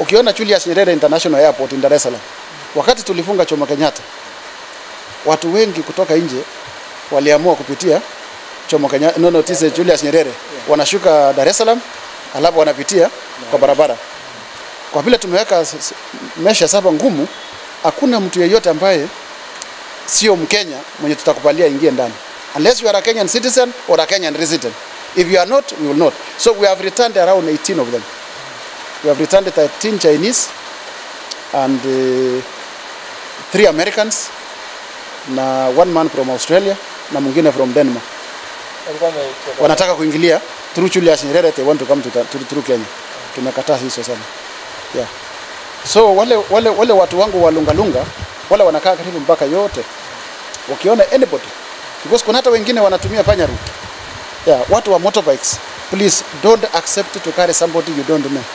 Ukiona Julius Nyerere International Airport in Dar es Salaam, wakati tulifunga Jomo Kenyatta, watu wengi kutoka nje waliamua kupitia Jomo Kenyatta, no, no, tise Julius Nyerere, wanashuka Dar es Salaam alafu wanapitia kwa barabara. Kwa vile tumeweka s- s- mesha saba ngumu, hakuna mtu yeyote ambaye sio Mkenya mwenye tutakubalia ingie ndani unless you are a Kenyan citizen or a Kenyan resident. If you are not, we will not. So we have returned around 18 of them. We have returned 13 Chinese and uh, three Americans na one man from Australia na mwingine from Denmark. Walikuwa wametoka- Wanataka kuingilia through Julius Nyerere they want to come to, to, to Kenya. Tumekataa hizo sana. Yeah. So wale, wale, wale watu wangu wa Lungalunga wale wanakaa karibu mpaka yote, wakiona anybody because kuna hata wengine wanatumia panya route. Yeah, watu wa motorbikes please don't accept to carry somebody you don't know.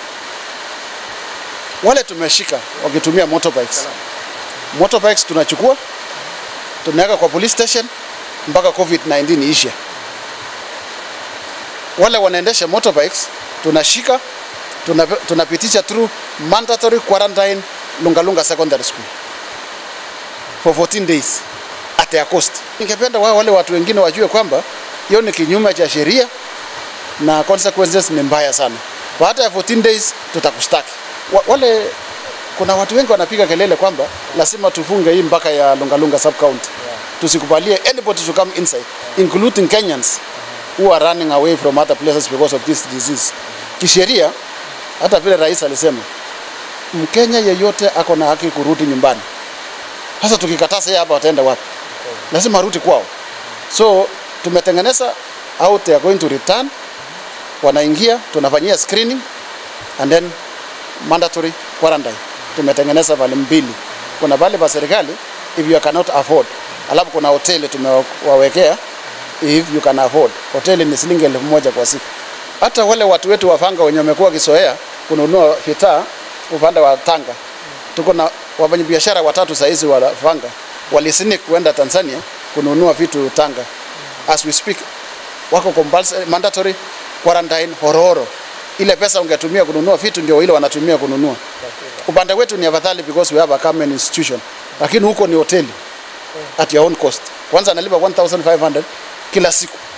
Wale tumeshika wakitumia motorbikes, motorbikes tunachukua tunaweka kwa police station mpaka COVID-19 ishe. Wale wanaendesha motorbikes tunashika tuna- tunapitisha through mandatory quarantine Lungalunga Secondary School for 14 days at their cost. Ningependa wao wale watu wengine wajue kwamba hiyo ni kinyume cha sheria na consequences ni mbaya sana. Baada ya 14 days tutakustaki. Wa, wale kuna watu wengi wanapiga kelele kwamba lazima tufunge hii mpaka ya Lungalunga sub county. Tusikubalie anybody to come inside including Kenyans who are running away from other places because of this disease. Kisheria hata vile rais alisema Mkenya yeyote ako na haki kurudi nyumbani. Sasa tukikataa sasa hapa wataenda wapi? Lazima arudi kwao. So tumetengeneza how they are going to return, wanaingia tunafanyia screening and then mandatory quarantine. Tumetengeneza vale mbili, kuna vale vya serikali if you cannot afford, alafu kuna hoteli tumewawekea if you can afford. Hoteli ni shilingi elfu moja kwa siku. Hata wale watu wetu wafanga wenye wamekuwa wakizoea kununua vitaa upande wa Tanga, tuko na wafanyabiashara watatu saizi wa Vanga walisnik kuenda Tanzania kununua vitu Tanga. As we speak wako compulsory mandatory quarantine Horohoro. Ile pesa ungetumia kununua vitu ndio ile wanatumia kununua. Upande wetu ni afadhali because we have a common institution, lakini huko ni hoteli at your own cost. Kwanza analipa 1500 kila siku